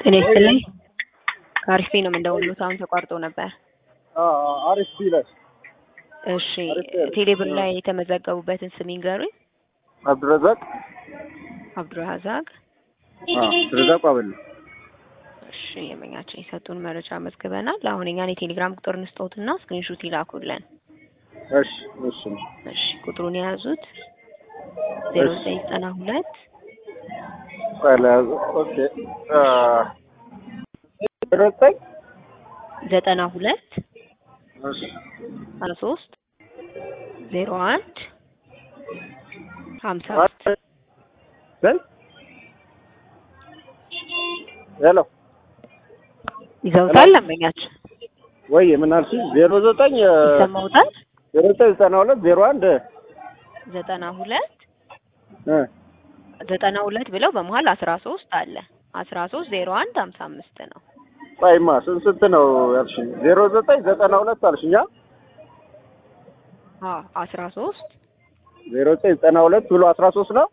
ጤና ይስጥልኝ። ከአሪፍ ነው የምንደውሉት። አሁን ተቋርጦ ነበር። አሪፍ ይላል። እሺ ቴሌብር ላይ የተመዘገቡበትን ስም ይንገሩኝ። አብዱረዛቅ አብዱራዛቅ። አብዱረዛቅ አበል እሺ የመኛችን የሰጡን መረጃ መዝግበናል። አሁን እኛን የቴሌግራም ቁጥር እንስጠውትና ስክሪንሹት ይላኩልን። እሺ እሺ እሺ ቁጥሩን የያዙት ዜሮ ዘጠኝ ዘጠና ሁለት ቀላዝ ኦኬ አ ረጠኝ ዘጠና ሁለት እሺ አስራ ሶስት ዜሮ አንድ ሀምሳ ስንት ሄሎ ይዘውታል። ለመኛችን ወይ ምን አልሽኝ? ዜሮ ዘጠኝ ይሰማውታል። ዜሮ ዘጠኝ ዘጠና ሁለት ዜሮ አንድ ዘጠና ሁለት እ ዘጠና ሁለት ብለው በመሀል አስራ ሶስት አለ አስራ ሶስት ዜሮ አንድ ሀምሳ አምስት ነው። ቆይማ ስንት ስንት ነው ያልሽኝ? ዜሮ ዘጠኝ ዘጠና ሁለት አልሽኛ? አዎ አስራ ሶስት ዜሮ ዘጠኝ ዘጠና ሁለት ብሎ አስራ ሶስት ነው።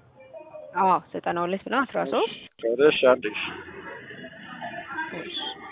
አዎ ዘጠና ሁለት ብለው አስራ ሶስት እሺ አንድ እሺ